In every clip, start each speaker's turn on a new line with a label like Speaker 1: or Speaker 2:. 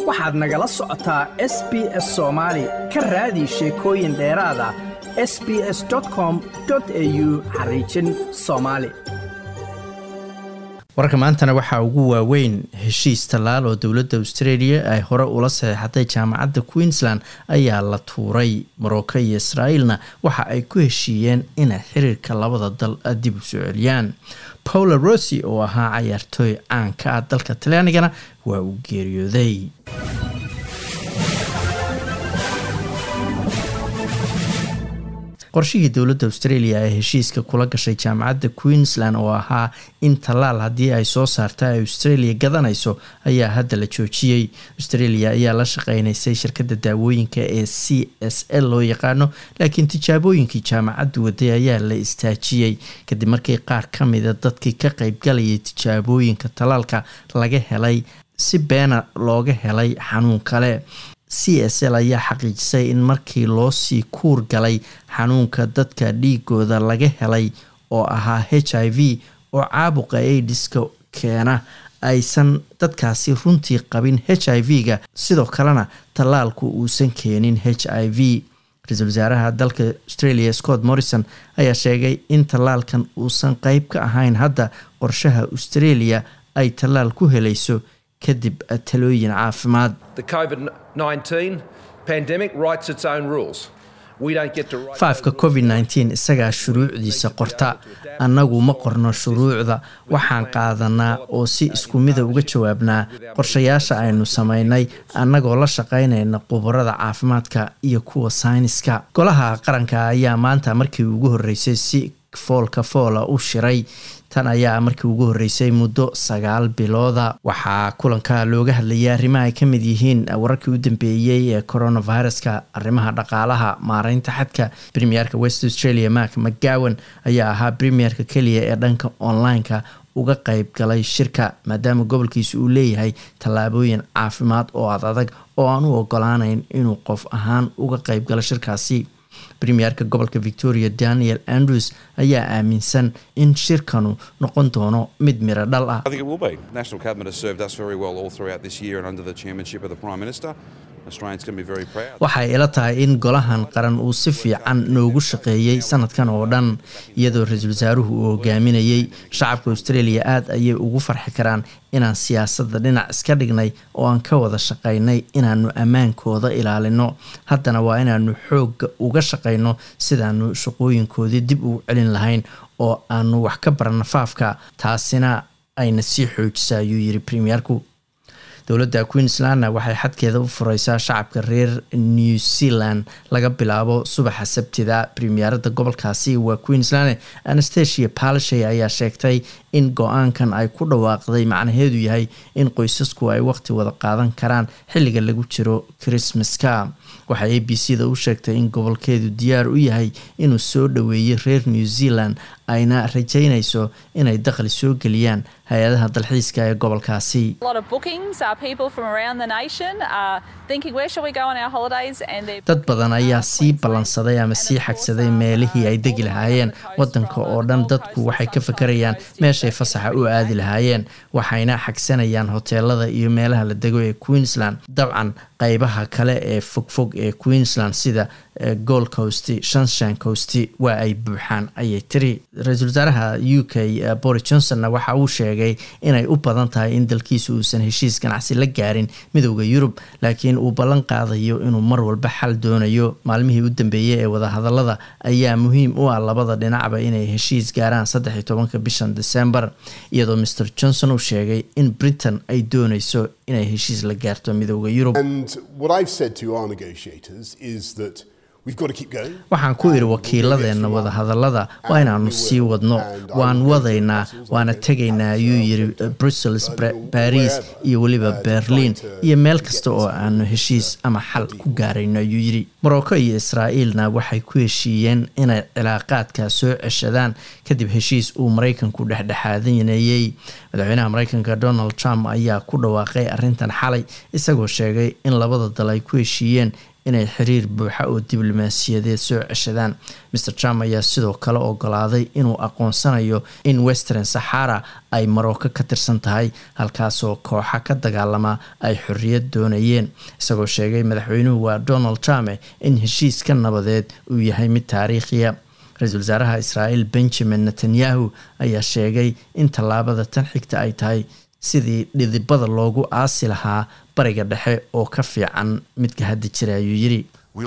Speaker 1: waxaad nagala socotaa s b s soomaali ka raadi sheekooyin dheeraad ah s b s com au xariijin soomaali
Speaker 2: wararka maantana waxaa ugu waaweyn heshiis tallaal oo dowladda australia ay hore ula saxeixatay jaamacadda queensland ayaa la tuuray morocco iyo israa'iilna waxa ay ku heshiiyeen inay xiriirka labada dal dib u soo celiyaan paula rossi oo ahaa cayaartooy caanka ah dalka talyaanigana waa uu geeriyooday qorshihii dowladda australia ee heshiiska kula gashay jaamacadda queensland oo ahaa in tallaal haddii ay soo saarta ay australia gadanayso ayaa hadda la joojiyey australia ayaa la shaqeynaysay shirkadda daawooyinka ee c s l loo yaqaano laakiin tijaabooyinkii jaamacaddu waday ayaa la istaajiyey kadib markii qaar ka mida dadkii ka qeybgalayay tijaabooyinka tallaalka laga helay si beena looga helay xanuun kale c s l ayaa xaqiijisay in markii loo sii kuur galay xanuunka dadka dhiigooda laga helay oo ahaa h i v oo caabuqa aidiska keena aysan dadkaasi runtii qabin h i v-ga sidoo kalena tallaalku uusan keenin h i v ra-iisul wasaaraha dalka australia scott morrison ayaa sheegay in tallaalkan uusan qeyb ka ahayn hadda qorshaha australia ay tallaal ku helayso kadib talooyin caafimaad faafka covid nteen isagaa shuruucdiisa qorta annagu ma qorno shuruucda waxaan qaadanaa oo si isku mida uga jawaabnaa qorshayaasha aynu samaynay annagoo la shaqaynayna khubarada caafimaadka iyo kuwa sayniska golaha qaranka ayaa maanta markii ugu horreysay si foolka foola u shiray tan ayaa markii ugu horreysay muddo sagaal bilooda waxaa kulanka looga hadlayay arrimaha ay ka mid yihiin wararkii u dambeeyey ee coronaviruska arrimaha dhaqaalaha maareynta xadka premierka west australia mark mcgowan ayaa ahaa premierka keliya ee dhanka online-ka uga qeyb galay shirka maadaama gobolkiisa uu leeyahay tallaabooyin caafimaad oo ad adag oo aan u ogolaanayn inuu qof ahaan uga qeyb galo shirkaasi premierka gobolka victoria daniel andrews ayaa aaminsan in shirkanu noqon doono mid miro dhal ah waxay ila tahay in golahan qaran uu si fiican noogu shaqeeyey sanadkan oo dhan iyadoo ra-iisul wasaaruhu uu hogaaminayey shacabka australia aad ayay ugu farxi karaan inaan siyaasadda dhinac iska dhignay oo aan ka wada shaqaynay inaanu ammaankooda ilaalino haddana waa inaanu xoogga uga shaqayno sidaanu shaqooyinkoodii dib ugu celin lahayn oo aanu wax ka barana faafka taasina ayna sii xoojisa ayuu yiri premierku dowladda queenslandna waxay xadkeeda u fureysaa shacabka reer new zealand laga bilaabo subaxa sabtida premierada gobolkaasi waa queensland anastasia palishay ayaa sheegtay in go-aankan ay ku dhawaaqday macnaheedu yahay in qoysasku ay waqti wada qaadan karaan xilliga lagu jiro christmaska waxay a b c da u sheegtay in gobolkeedu diyaar u yahay inuu soo dhoweeyey reer new zealand ayna rajaynayso inay dakhli soo geliyaan hay-adaha dalxiiska ee gobolkaasi dad badan ayaa sii ballansaday ama sii xagsaday meelihii ay degi lahaayeen wadanka oo dhan dadku waxay ka fakarayaan meeshay fasaxa u aadi lahaayeen waxayna xagsanayaan hoteelada iyo meelaha la dego ee queensland dabcan qeybaha kale ee fogfog ee queensland sida gold coast shanshan coast waa ay buuxaan ayay tiri ra-iisul wasaaraha u k boris johnsonna waxa uu sheegay inay u badan tahay in dalkiisa uusan heshiis ganacsi la gaarin midowda yurub laakiin uu ballan qaadayo inuu mar walba xal doonayo maalmihii u dambeeyey ee wadahadalada ayaa muhiim u ah labada dhinacba inay heshiis gaaraan saddex iyo tobanka bishan december iyadoo mr johnson uu sheegay in britain ay dooneyso inay heshiis la gaarto midowda yurub waxaan ku idhi wakiiladeenna wadahadalada waa inaanu sii wadno waan wadaynaa waana tegaynaa ayuu yiri brussels baris iyo weliba berlin iyo meel kasta oo aanu heshiis ama xal ku gaarayno ayuu yidhi morocco iyo israa'iilna waxay ku heshiiyeen inay cilaaqaadka soo ceshadaan kadib heshiis uu maraykanku dhexdhexaadaneeyey madaxweynaha maraykanka donald trump ayaa ku dhawaaqay arrintan xalay isagoo sheegay in labada dal ay ku heshiiyeen inay xiriir buuxa oo diblomaasiyadeed soo ceshadaan maer trump ayaa sidoo kale ogolaaday inuu aqoonsanayo in western saxara ay marocco ka tirsan tahay halkaasoo kooxa ka dagaalama ay xorriyad doonayeen isagoo sheegay madaxweynuhu waa donald trump in heshiiska nabadeed uu yahay mid taariikhiya ra-iisul wasaaraha israa'iil benjamin netanyahu ayaa sheegay in tallaabada tan xigta ay tahay sidii dhidibada loogu aasi lahaa bariga dhexe oo ka fiican midka hadda jira ayuu yidhi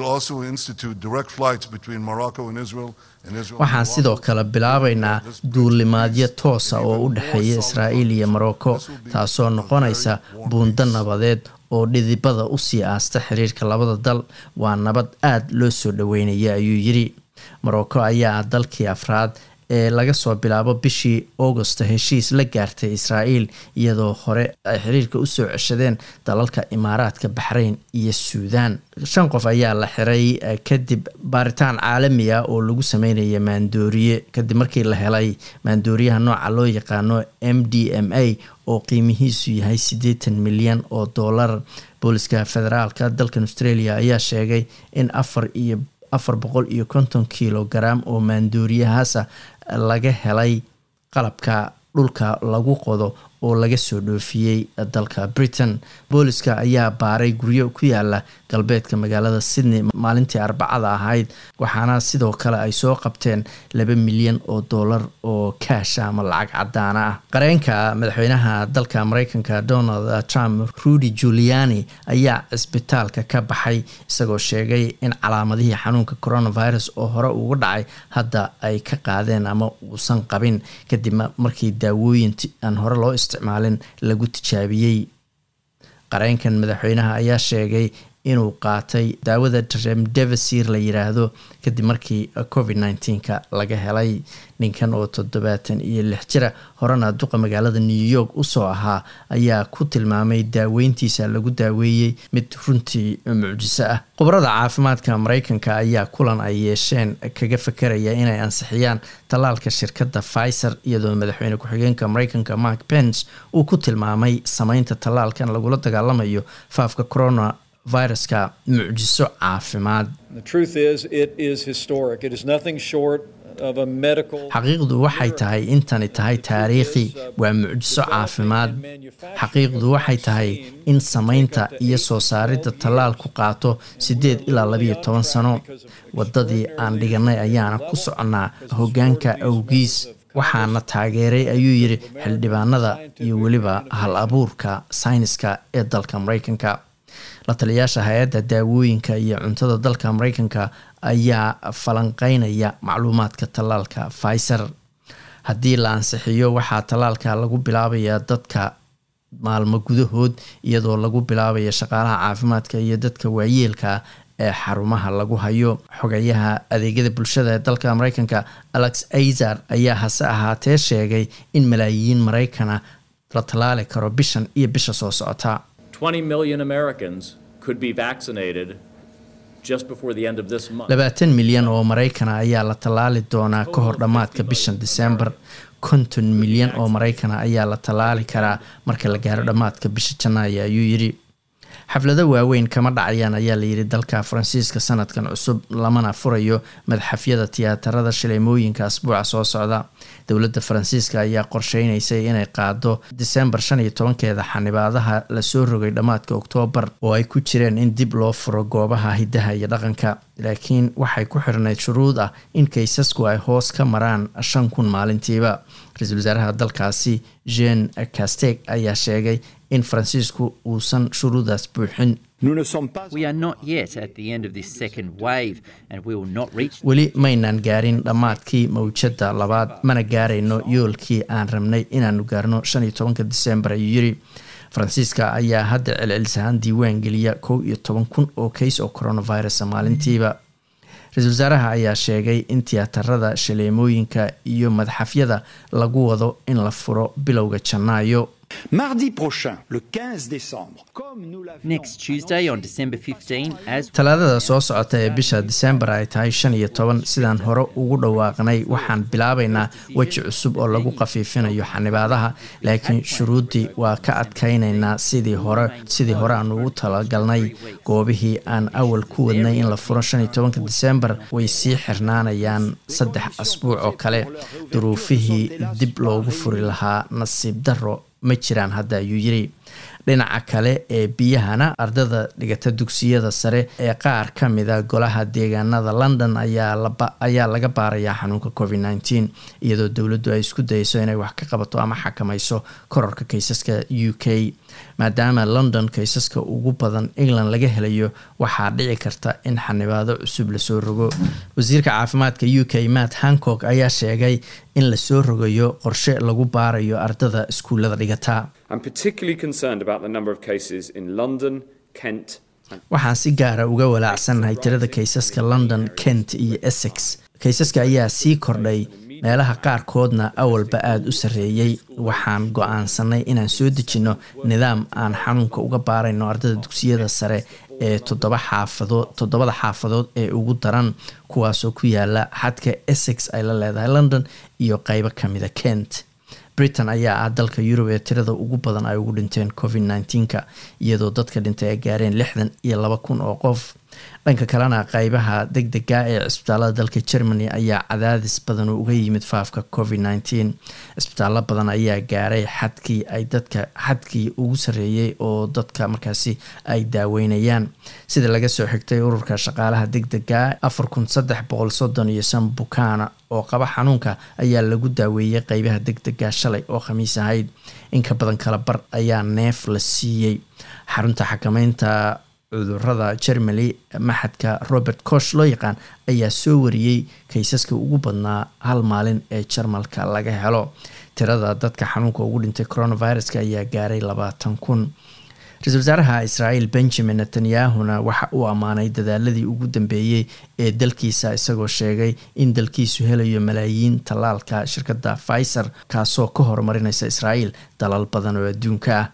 Speaker 2: waxaan sidoo kale bilaabaynaa duulimaadyo toosa oo u dhexeeya israa'iil iyo morocco taasoo noqonaysa buundo nabadeed oo dhidibada usii aasta xiriirka labada dal waa nabad aada loo soo dhaweynaya ayuu yidhi morocco ayaa dalkii afraad ee laga soo bilaabo bishii augosta heshiis la gaartay israa'iil iyadoo hore ay xiriirka usoo ceshadeen dalalka imaaraadka baxrayn iyo suudaan shan qof ayaa la xiray kadib baaritaan caalami ah oo lagu sameynaya maandooriye kadib markii la helay maandooriyaha nooca loo yaqaano m d m a oo qiimihiisu yahay siddeetan milyan oo dollar booliska federaalka dalkan australia ayaa sheegay in afar iyo afar boqol iyo konton kilogaram oo maandooriyahaasa laga helay qalabka dhulka lagu qodo oo laga soo dhoofiyey dalka britain booliska ayaa baaray guryo ku yaala galbeedka magaalada sydney maalintii arbacada ahayd waxaana sidoo kale ay soo qabteen laba milyan oo dollar oo kaasha ama lacag cadaana ah qareenka madaxweynaha dalka mareykanka donald trump rudy juliani ayaa cisbitaalka ka baxay isagoo sheegay in calaamadihii xanuunka coronavirus oo hore ugu dhacay hadda ay ka qaadeen ama uusan qabin kadib markii daawooyin aan hore loo isticmaalin lagu tijaabiyey qareenkan madaxweynaha ayaa sheegay inuu qaatay daawada remdevasir la yiraahdo kadib markii covid nneteen-ka laga helay ninkan oo toddobaatan iyo lix jira horena duqa magaalada new york usoo ahaa ayaa ku tilmaamay daaweyntiisa lagu daaweeyey mid runtii mucjiso ah khubarada caafimaadka mareykanka ayaa kulan ay yeesheen kaga fakeraya inay ansixiyaan tallaalka shirkadda pfizer iyadoo madaxweyne ku-xigeenka mareykanka mark pence uu ku tilmaamay sameynta tallaalkan lagula dagaalamayo faafka corona viruska mucjiso caafimaad xaqiiqdu waxay tahay intani tahay taariikhi waa mucjiso caafimaad xaqiiqdu waxay tahay in samaynta iyo soo saaridda tallaal ku qaato siddeed ilaa labiyo toban sano waddadii aan dhiganay ayaana ku soconnaa hoggaanka awgiis waxaana taageeray ayuu yidhi xildhibaanada iyo weliba hal abuurka sayniska ee dalka mareykanka la taliyaasha hay-adda daawooyinka iyo cuntada dalka mareykanka ayaa falanqeynaya macluumaadka tallaalka pfizer haddii la ansixiyo waxaa tallaalka lagu bilaabayaa dadka maalmo gudahood iyadoo lagu bilaabaya shaqaalaha caafimaadka iyo dadka waayeelka ee xarumaha lagu hayo xogayaha adeegyada bulshada ee dalka mareykanka alex azar ayaa hase ahaatee sheegay in malaayiin mareykana la tallaali karo bishan iyo bisha soo socota
Speaker 3: 20 million Americans could be vaccinated just before the end of this month.
Speaker 2: labaatan milyan oo maraykana ayaa la tallaali doonaa ka hor dhammaadka bishan disembar konton milyan oo maraykana ayaa la tallaali karaa marka la gaaro dhammaadka bisha janaayo ayuu yidhi xaflado waaweyn kama dhacayaan ayaa layidhi dalka faransiiska sanadkan cusub lamana furayo madaxafyada tiyaatarada shileemooyinka asbuuca soo socda dowladda faransiiska ayaa qorsheynaysay inay qaado disembar shan iyo tobankeeda xanibaadaha lasoo rogay dhammaadka oktoobar oo ay ku jireen in dib loo furo goobaha hidaha iyo dhaqanka laakiin waxay ku xirnayd shuruud ah in kaysasku ay hoos ka maraan shan kun maalintiiba ra-iisul wasaaraha dalkaasi jean casteg ayaa sheegay in faransiisku uusan shuruudaas buuxin weli maynaan gaarin dhammaadkii mawjadda labaad mana gaarayno yoolkii aan rabnay inaanu gaarno shan iyo tobanka disembar ayuu yiri faransiiska ayaa hadda celcelisahaan diiwaan geliya kow iyo toban kun oo kays oo coronavirus maalintiiba ra-iisul wasaaraha ayaa sheegay in tiyaatarada shaleemooyinka iyo madxafyada lagu wado in la furo bilowga janaayo
Speaker 4: Mardi prochain, le 15 décembre, comme nous l'avions
Speaker 5: Next Tuesday, on December 15, as
Speaker 2: talaadada soo socota ee bisha disembar ay tahay shan iyo toban sidaan hore ugu dhawaaqnay waxaan bilaabaynaa weji cusub oo lagu khafiifinayo xanibaadaha laakiin shuruuddii waa ka adkaynaynaa sidii hore sidii hore aan ugu talagalnay goobihii aan awal ku wadnay in la furo shan iyo tobanka disembar way sii xirnaanayaan saddex asbuuc oo kale duruufihii dib loogu furi lahaa nasiib darro ma jiraan hadda ayuu yiri dhinaca kale ee biyahana ardada dhigata dugsiyada sare ee qaar ka mida golaha deegaanada london ayaa laga baarayaa xanuunka covid nteen iyadoo dowladdu ay isku dayeyso inay wax ka qabato ama xakamayso kororka kaysaska u k maadaama london kaysaska ugu badan england laga helayo waxaa dhici karta in xanibaado cusub lasoo rogo wasiirka caafimaadka u k matt hancock ayaa sheegay in lasoo rogayo qorshe lagu baarayo ardada iskuullada dhigata
Speaker 6: I'm particularly concerned about the number of cases in London, Kent, and
Speaker 2: waxaan si gaara uga walaacsannahay tirada kaysaska london kent iyo essex kaysaska ayaa sii kordhay meelaha qaarkoodna awalba aada u sarreeyey waxaan go-aansanay inaan soo dejinno nidaam aan xanuunka uga baarayno ardada dugsiyada sare ee toddoba xaafadood toddobada xaafadood ee ugu daran kuwaasoo ku yaala xadka essex ay la leedahay london iyo qeybo kamida kent britain ayaa ah dalka yurub ee tirada ugu badan ay ugu dhinteen covid nneteen-ka iyadoo dadka dhintay ay gaareen lixdan iyo laba kun oo qof dhanka kalena qeybaha deg dega ee cisbitaalada dalka germany ayaa cadaadis badan uga yimid faafka covid nneteen cisbitaallo badan ayaa gaaray xadkii ay dadka xadkii ugu sarreeyey oo dadka markaasi ay daaweynayaan sida laga soo xigtay ururka shaqaalaha deg dega afar kun saddex boqol soddon iyo shan bukaana oo qaba xanuunka ayaa lagu daaweeyey qeybaha deg dega shalay oo khamiis ahayd in ka badan kala bar ayaa neef la siiyey xarunta xakameynta cudurada germany maxadka robert kosh loo yaqaan ayaa soo wariyey kaysaska ugu badnaa hal maalin ee jarmalka laga helo tirada dadka xanuunka ugu dhintay coronaviruska ayaa gaaray labaatan kun ra-iisul wasaaraha israael benjamin netanyahuna waxa uu ammaanay dadaaladii ugu dambeeyey ee dalkiisa isagoo sheegay in dalkiisu helayo malaayiin tallaalka shirkadda pfizer kaasoo ka horumarinaysa israael dalal badan oo adduunka ah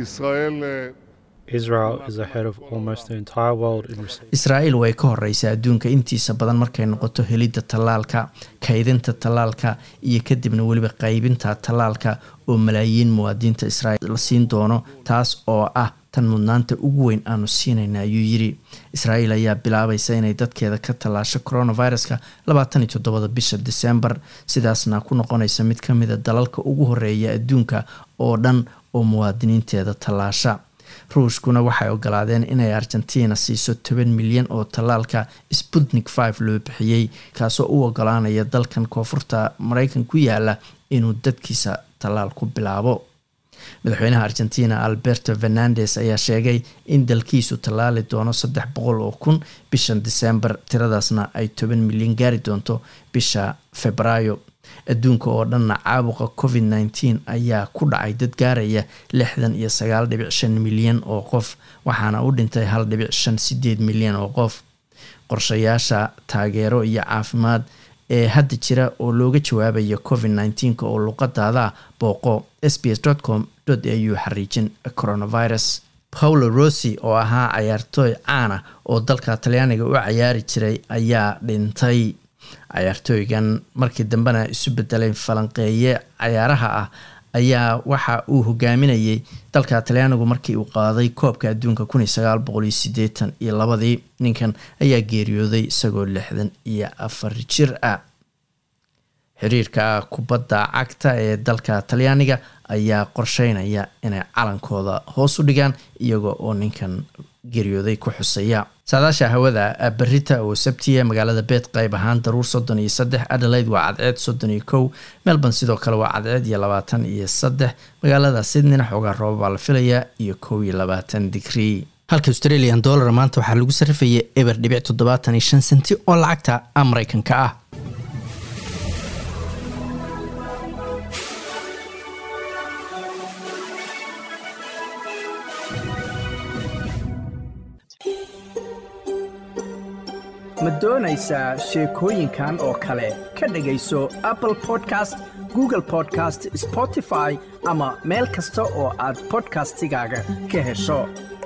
Speaker 7: Israel is ahead of almost the entire world in research.
Speaker 2: israael way ka horeysaa adduunka intiisa badan markay noqoto helidda tallaalka kaydinta tallaalka iyo kadibna weliba qaybinta tallaalka oo malaayiin muwaadiniinta israael la siin doono taas oo ah tan mudnaanta ugu weyn aanu siinayna ayuu yiri israael ayaa bilaabaysa inay dadkeeda ka tallaasho coronaviruska labaatan iyo toddobada bisha disembar sidaasna ku noqonaysa mid ka mida dalalka ugu horeeya adduunka oo dhan oo muwaadiniinteeda tallaasha ruushkuna waxay ogolaadeen inay argentina siiso toban milyan oo tallaalka sputnik five loo bixiyey kaasoo u ogolaanaya dalkan koonfurta mareykan ku yaala inuu dadkiisa tallaal ku bilaabo madaxweynaha argentina alberto fernandes ayaa sheegay in dalkiisu tallaali doono saddex boqol oo kun bishan disembar tiradaasna ay toban milyan gaari doonto bisha febraayo adduunka oo dhanna caabuqa covid nneteen ayaa ku dhacay dad gaaraya lixdan iyo sagaal dhibic shan milyan oo qof waxaana u dhintay hal dhibic shan sideed milyan oo qof qorshayaasha taageero iyo caafimaad ee hadda jira oo looga jawaabayo covid nneteenka oo luqadaada booqo s b s com au xariijin coronavirus paulo rossi oo ahaa cayaartooy caana oo dalka talyaaniga u cayaari jiray ayaa dhintay cayaartooygan markii dambena isu bedelay falanqeeye cayaaraha ah ayaa waxa uu hogaaminayay dalka talyaanigu markii uu qaaday koobka adduunka kun iyo sagaal boqol iyo sideetan iyo labadii ninkan ayaa geeriyooday isagoo lixdan iyo afar jir ah xiriirka kubadda cagta ee dalka talyaaniga ayaa qorsheynaya inay calankooda hoos u dhigaan iyaga oo ninkan geeriyooday ku xusaya saadaasha hawada berita oo sabtiya magaalada beed qayb ahaan daruur soddon iyo saddex adelaide waa cadceed soddon iyo kow melbourne sidoo kale waa cadceed iyo labaatan iyo saddex magaalada sydneyna xoogaa rooba baa la filayaa iyo kow iyo labaatan digrii halka australian dollar maanta waxaa lagu sarrifayay eber dhibic toddobaatan iyo shan senti oo lacagta mareykanka ah
Speaker 1: ma doonaysaa sheekooyinkan oo kale ka dhegayso apple podcast google podcast spotify ama meel kasta oo aad bodkastigaaga ka hesho